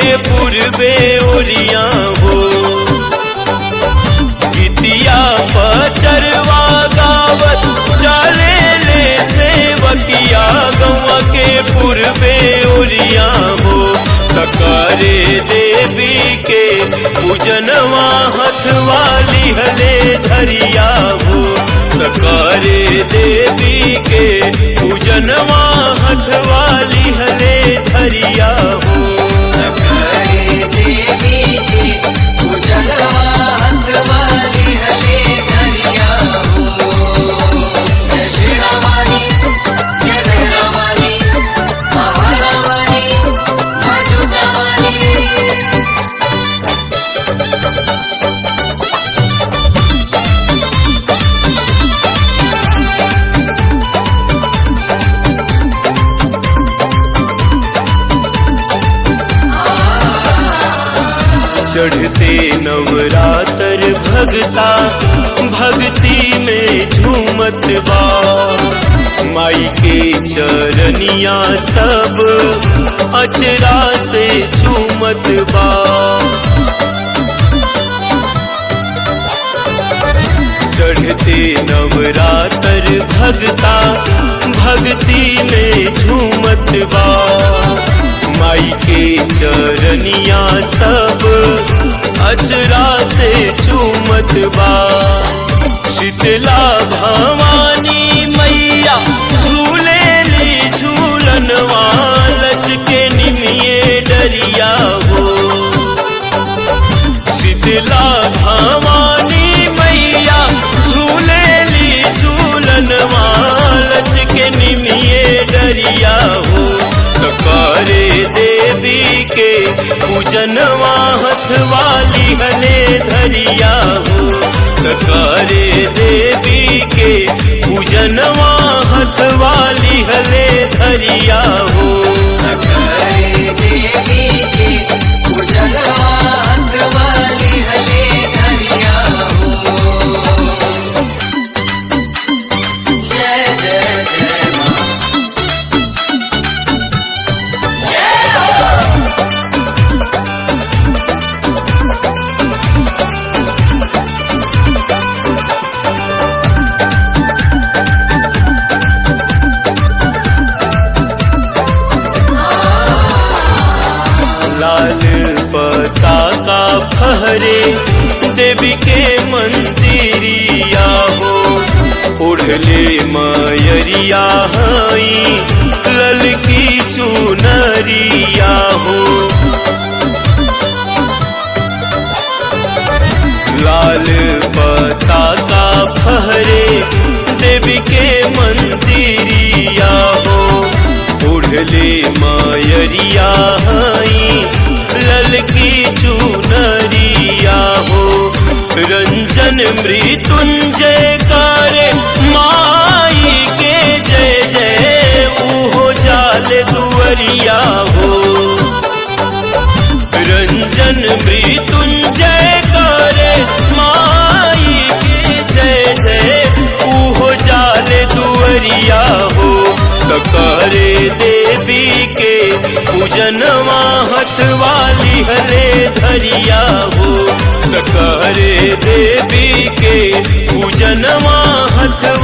पूर्वे ओरिया हो गीतिया पचरवा गावत चले ले सेवकिया गौआ के पूर्वे ओरिया हो तकारे देवी के पूजनवा हथवाली हले धरिया हो तकारे देवी के पूजनवा हथवाली हले धरिया हो करे देवी की पूजनवा हथवाली हले धरिया हो जय श्री रामानी जय भैरवानी महारावानी मजुदावानी चढ़ते नवरात्र भगता भक्ति में झूमत बा माई के चरनिया सब अचरा से झूमत बा चढ़ते नवरात्र भगता भक्ति में झूमत बा माई के चरनिया सब अचरा से झूमत बा शीतला भवानी मैया झूले ली झूलनवा लच के निमिये डरिया हो शीतला भवानी मैया झूले ली झूलन मालच के निमिये डरिया हो तकारे देवी के पूजनवा हथवाली हले धरिया हो तकारे देवी के पूजनवा हथवाली हले धरिया हो करे देवी की पूजनवा हथवाली हले धरिया हो जय जय जय माँ लाल पताका फहरे देवी के मंदिरिया हो ओढ़ले मयरिया हई ललकी चुनरिया हो लाल पताका फहरे देवी के मंदिरिया हो ओढ़ले मायरिया हई ललकी चुनरिया हो रंजन मृत्युंजय करे माई के जय जय ऊहो जाल दुवरिया हो रंजन मृत्युंजय करे माई के जय जय ऊहो जाल दुवरिया हो तकारे देवी के पूजनवा हथवाली हले धरिया हो तकारे देवी के पूजनवा हथ